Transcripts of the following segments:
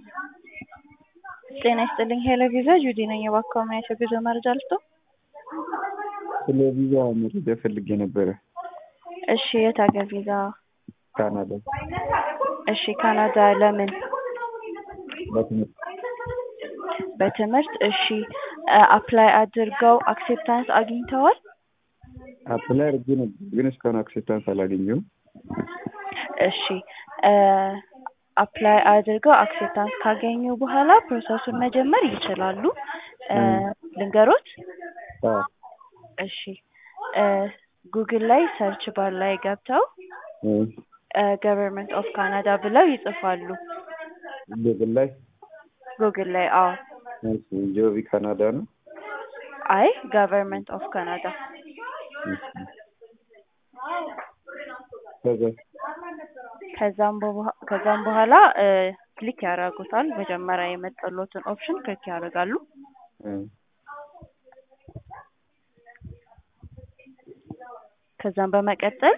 ጤና ይስጥልኝ ሄሎ ቪዛ ጁዲ ነኝ። እባክዎ ምን አይነት የጉዞ መረጃ ልስጥዎ? ስለ ቪዛ መረጃ ፈልጌ ነበረ። እሺ የት ሀገር ቪዛ? ካናዳ እሺ ካናዳ ለምን? በትምህርት በትምህርት እሺ አፕላይ አድርገው አክሴፕታንስ አግኝተዋል? አፕላይ አድርጌ ነበር ግን እስካሁን አክሴፕታንስ አላገኘሁም። እሺ አፕላይ አድርገው አክሴፕታንስ ካገኙ በኋላ ፕሮሰሱን መጀመር ይችላሉ። ልንገሮት? አዎ እሺ ጉግል ላይ ሰርች ባር ላይ ገብተው ገቨርንመንት ኦፍ ካናዳ ብለው ይጽፋሉ። ጉግል ላይ ጉግል ላይ አዎ። እሺ ጆቢ ካናዳ ነው። አይ ገቨርንመንት ኦፍ ካናዳ ከዛ ከዛም በኋ- ከዛም በኋላ ክሊክ ያደርጉታል። መጀመሪያ የመጣልዎትን ኦፕሽን ክሊክ ያደርጋሉ። ከዛም በመቀጠል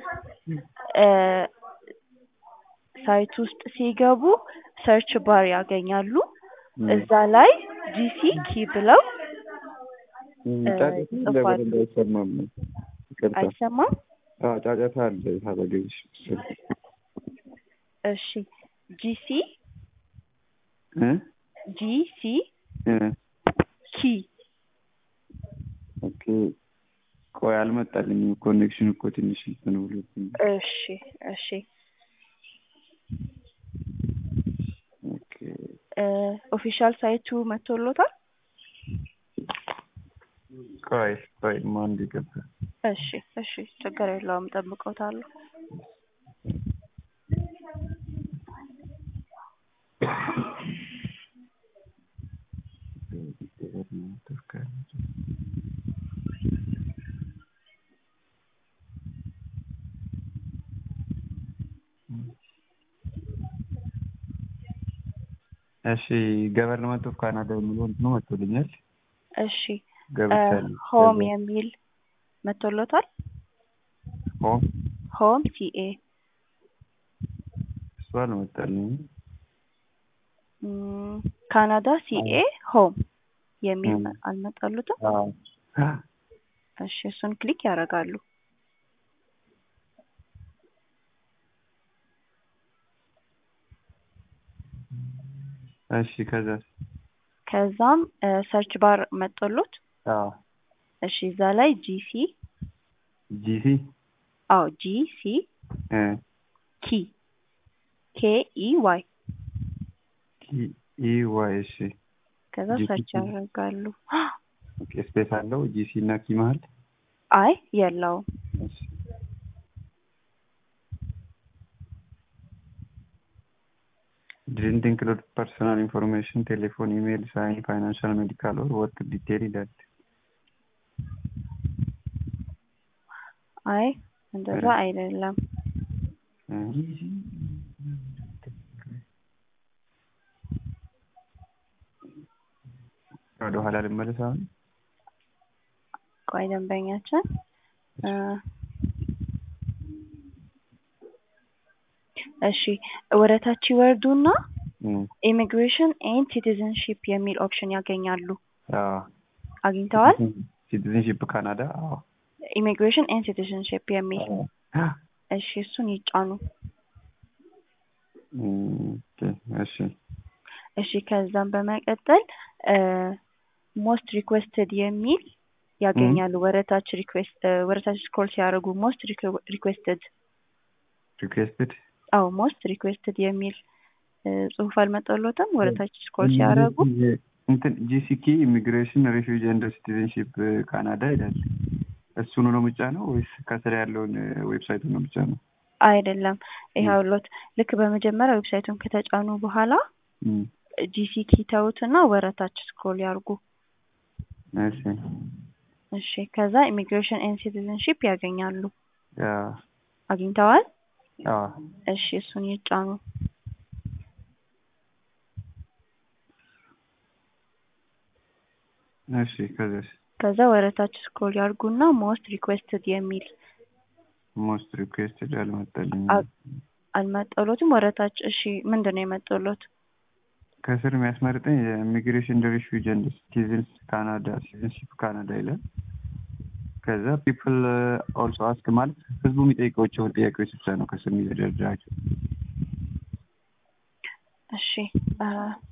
ሳይት ውስጥ ሲገቡ ሰርች ባር ያገኛሉ። እዛ ላይ ጂሲ ኪ ብለው ጫጫታ አለ በደንብ አይሰማም። ይቅርታ። አይሰማም? አዎ ጫጫታ አለ ታበገሽ እሺ ጂሲ እ ጂሲ እ ኪ ኦኬ ቆይ አልመጣልኝም። ኮኔክሽን እኮ ትንሽ እንትን ብሎብኝ። እሺ እሺ ኦኬ ኦፊሻል ሳይቱ መጥቶሎታል? ቆይ ቆይ ማን ገባ? እሺ እሺ ችግር የለውም እጠብቅዎታለሁ። እሺ ገቨርንመንት ኦፍ ካናዳ የሚለው እንትኑ መጥቶልኛል። እሺ ገብቻለሁ። ሆም የሚል መጥቶሎታል? ሆም ሆም ሲኤ እሱ አልመጣልኝም። ም፣ ካናዳ ሲኤ ሆም የሚል መ- አልመጣሉትም? አዎ እሺ እሱን ክሊክ ያደርጋሉ። እሺ ከዛ ከዛም ሰርች ባር መጥቶሎት አዎ እሺ እዛ ላይ ጂሲ ጂሲ አዎ ጂሲ እ ኪ ኬ ኢ ዋይ ኪ ኢ ዋይ እሺ ከዛ GC ሰርች ኪ። ያደርጋሉ። ኦኬ ስፔስ አለው ጂሲ እና ኪ መሀል አይ የለውም። እሺ didn't include personal information, telephone, email, sign, financial, medical or work detail ይላል። አይ እንደዛ አይደለም። ወደ ኋላ ልመለስ አሁን። ቆይ ደንበኛችን እ እሺ ወደ ታች ይወርዱና እም፣ ኢሚግሬሽን ኤንድ ሲቲዝንሺፕ የሚል ኦፕሽን ያገኛሉ። አዎ አግኝተዋል? ሲቲዝንሺፕ ካናዳ። አዎ ኢሚግሬሽን ኤንድ ሲቲዝንሺፕ የሚል አዎ። እሺ እሱን ይጫኑ። እም፣ ኦኬ እሺ እሺ ከዛም በመቀጠል ሞስት ሪኩዌስትድ የሚል ያገኛሉ። ወደታች ሪኩዌስት ወደታች ስክሮል ሲያደርጉ ሞስት ሪኩዌስትድ ሪኩዌስትድ አዎ ሞስት ሪኩዌስትድ የሚል እ ጽሁፍ አልመጣሎትም? ወደታች ስክሮል ሲያደርጉ እንትን ጂሲኪ ኢሚግሬሽን ሬፊውጂ ኤንድ ሲቲዝንሺፕ ካናዳ ይላል። እሱኑ ነው ምጫ ነው ወይስ ከስር ያለውን ዌብሳይቱን ነው ምጫ ነው? አይደለም ይኸውልዎት ልክ በመጀመሪያ ዌብሳይቱን ከተጫኑ በኋላ እም፣ ጂሲኪ ተውትና ወረታች ስክሮል ያርጉ። እሺ እሺ ከዛ ኢሚግሬሽን ኤንድ ሲቲዝንሺፕ ያገኛሉ። አዎ አግኝተዋል? አዎ እሺ እሱን ይጫኑ። እሺ ከዛስ ከዛ ወረታች ስክሮል ያርጉና ሞስት ሪኩዌስትድ የሚል ሞስት ሪኩዌስትድ አልመጣልኝም። አ- አልመጣሎትም? ወረታች እሺ ምንድን ነው የመጣሎት? ከስር የሚያስመርጠኝ የኢሚግሬሽን ሪፊውጅ ኤንድ ሲቲዝንስ ካናዳ ሲቲዝንሺፕ ካናዳ ይላል። ከዛ ፒፕል ኦልሶ አስክ ማለት ህዝቡ የሚጠይቃቸውን ጥያቄዎች ብቻ ነው ከስር የሚዘረዝራቸው። እሺ አ፣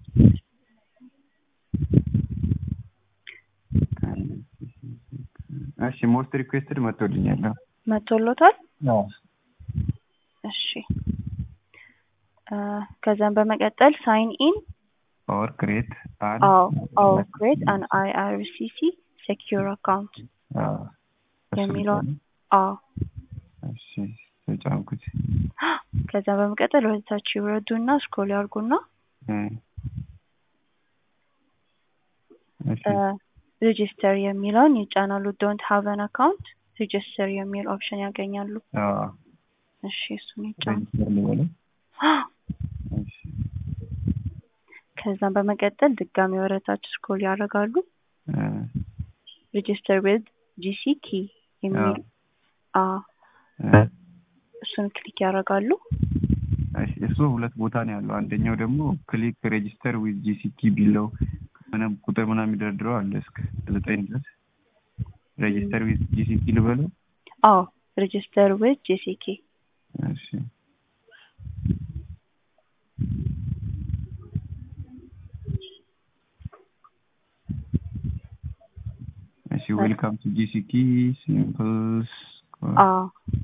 እሺ ሞስት ሪኩዌስትድ መጥቶልኛል። መቶሎታል። እሺ አ፣ ከዛም በመቀጠል ሳይን ኢን ኦር ክሬት አን አዎ አዎ ክሬት አን አይአርሲሲ ሴኪዩር አካውንት የሚለውን አዎ እሺ ተጫንኩት። ከዛ በመቀጠል ወደ ታች ይውረዱና ስክሮል ያርጉና እ፣ እሺ ሬጂስተር የሚለውን ይጫናሉ። ዶንት ሃቭ አን አካውንት ሬጂስተር የሚል ኦፕሽን ያገኛሉ። አዎ እሺ እሱን ይጫኑ። ሬጅስተር ልበለው። እሺ ከዛም በመቀጠል ድጋሚ ወደ ታች ስክሮል ያደርጋሉ። እ፣ ሬጂስተር ዊዝ ጂሲ ኪ የሚል አዎ እ፣ እሱን ክሊክ ያደርጋሉ። እሺ እሱ ሁለት ቦታ ነው ያለው። አንደኛው ደግሞ ክሊክ ሬጂስተር ዊዝ ጂሲቲ ቢለው ምንም ቁጥር ምናምን የሚደረድረው አለ እስከ ዘጠኝ ድረስ ሬጂስተር ዊዝ ጂሲቲ ልበለው። አዎ ሬጂስተር ዊዝ ጂሲ ኪ እሺ እሺ ዌልካም ቱ ጂሲቲ ሲምፕልስ አዎ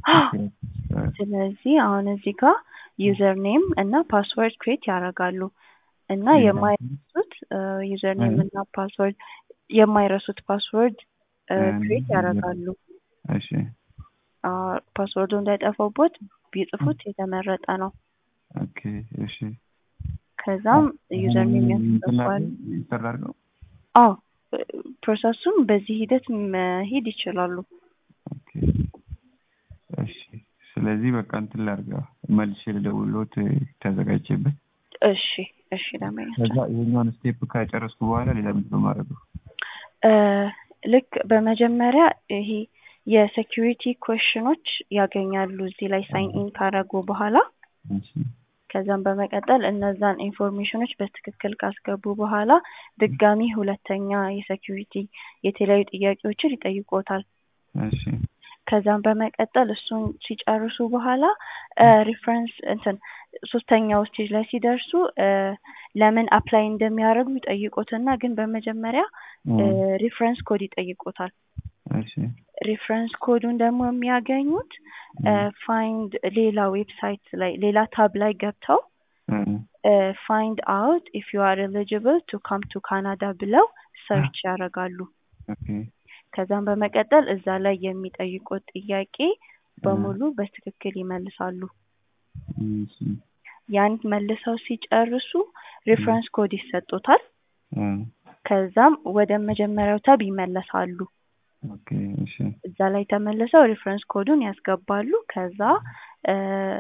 ስለዚህ አሁን እዚህ ጋር ዩዘር ኔም እና ፓስወርድ ክሬት ያደርጋሉ እና የማይረሱት ዩዘር ኔም እና ፓስወርድ የማይረሱት ፓስወርድ ክሬት ያደርጋሉ። እሺ ፓስወርዱ እንዳይጠፋቦት ቢጽፉት የተመረጠ ነው። ኦኬ እሺ ከዛም ዩዘር ኔም ያስገባል። ይሰራል ነው አዎ ፕሮሰሱን በዚህ ሂደት መሄድ ይችላሉ። ኦኬ እሺ ስለዚህ በቃ እንትን ላድርገው መልሼ ልደውልዎት ተዘጋጅቼበት እሺ እሺ ለማለት ከዛ ይሄኛውን ስቴፕ ከጨረስኩ በኋላ ሌላ ምንድን ነው የማደርገው? ልክ በመጀመሪያ ይሄ የሴኪሪቲ ኮሽኖች ያገኛሉ እዚህ ላይ ሳይን ኢን ካደረጉ በኋላ እሺ ከዛም በመቀጠል እነዛን ኢንፎርሜሽኖች በትክክል ካስገቡ በኋላ ድጋሚ ሁለተኛ የሴኪሪቲ የተለያዩ ጥያቄዎችን ይጠይቆታል። እሺ ከዛም በመቀጠል እሱን ሲጨርሱ በኋላ ሪፈረንስ እንትን ሶስተኛው ስቴጅ ላይ ሲደርሱ ለምን አፕላይ እንደሚያደርጉ ይጠይቁትና ግን በመጀመሪያ ሪፈረንስ ኮድ ይጠይቁታል። እሺ ሪፈረንስ ኮዱን ደግሞ የሚያገኙት ፋይንድ ሌላ ዌብሳይት ላይ ሌላ ታብ ላይ ገብተው ፋይንድ አውት ኢፍ ዩ አር ኤሊጂብል ቱ ካም ቱ ካናዳ ብለው ሰርች ያደርጋሉ። ኦኬ ከዛም በመቀጠል እዛ ላይ የሚጠይቁት ጥያቄ በሙሉ በትክክል ይመልሳሉ። እሺ ያን መልሰው ሲጨርሱ ሪፈረንስ ኮድ ይሰጡታል። እ፣ ከዛም ወደ መጀመሪያው ታብ ይመለሳሉ። ኦኬ እሺ እዛ ላይ ተመልሰው ሪፈረንስ ኮዱን ያስገባሉ። ከዛ እ፣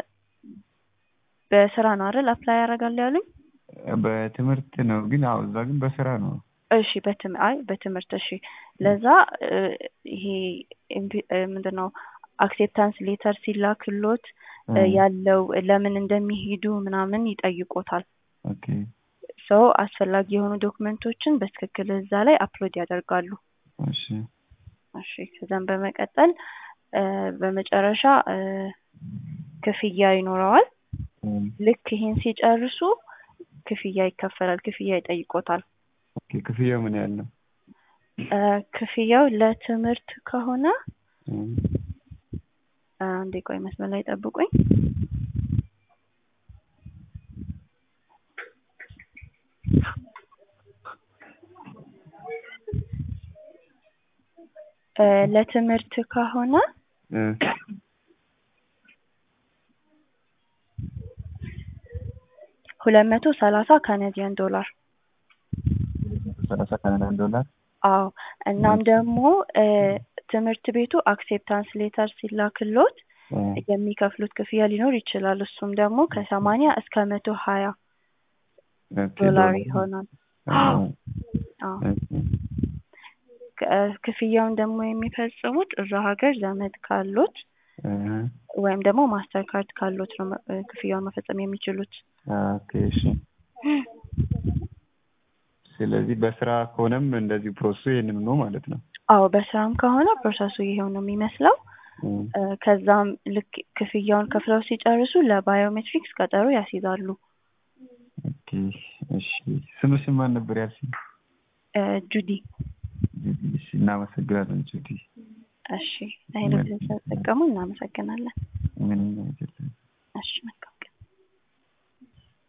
በስራ ነው አይደል አፕላይ ያደርጋሉ ያሉኝ? በትምህርት ነው ግን አዎ እዛ ግን በስራ ነው። እሺ በትም አይ በትምህርት እሺ። ለዛ እ፣ ይሄ ኢምፒ- እ፣ ምንድን ነው አክሴፕታንስ ሌተር ሲላክሎት እ፣ ያለው ለምን እንደሚሄዱ ምናምን ይጠይቆታል። ኦኬ ሰው አስፈላጊ የሆኑ ዶክመንቶችን በትክክል እዛ ላይ አፕሎድ ያደርጋሉ። እሺ እሺ ከዛም በመቀጠል እ፣ በመጨረሻ እ፣ ክፍያ ይኖረዋል። እ፣ ልክ ይሄን ሲጨርሱ ክፍያ ይከፈላል። ክፍያ ይጠይቆታል። ኦኬ ክፍያው ምን ያህል ነው? እ፣ ክፍያው ለትምህርት ከሆነ እ፣ አንዴ ቆይ መስመር ላይ ጠብቁኝ። እ፣ ለትምህርት ከሆነ እ፣ ሁለት መቶ ሰላሳ ካናዲያን ዶላር። ሰላሳ ካናዳን ዶላር አዎ እናም ደግሞ እ፣ ትምህርት ቤቱ አክሴፕታንስ ሌተር ሲላክሎት እ፣ የሚከፍሉት ክፍያ ሊኖር ይችላል። እሱም ደግሞ ከሰማንያ እስከ መቶ ሀያ ኦኬ፣ ዶላር ይሆናል። አዎ፣ አዎ እሺ፣ ክ- ክፍያውን ደግሞ የሚፈጽሙት እዛ ሀገር ዘመድ ካሎት እ፣ ወይም ደግሞ ማስተር ካርድ ካሎት ነው መ- እ፣ ክፍያውን መፈጸም የሚችሉት። ኦኬ እሺ ስለዚህ በስራ ከሆነም እንደዚሁ ፕሮሰሱ ይህንን ነው ማለት ነው። አዎ በስራም ከሆነ ፕሮሰሱ ይሄው ነው የሚመስለው። እ፣ ከዛም ልክ ክፍያውን ከፍለው ሲጨርሱ ለባዮሜትሪክስ ቀጠሮ ያስይዛሉ። ኦኬ እሺ። ስምሽን ማን ነበር ያልሽኝ? እ፣ ጁዲ እሺ፣ እናመሰግናለን ጁዲ። እሺ፣ ይሄን ስለተጠቀሙ እናመሰግናለን። ምንም አይደለም። እሺ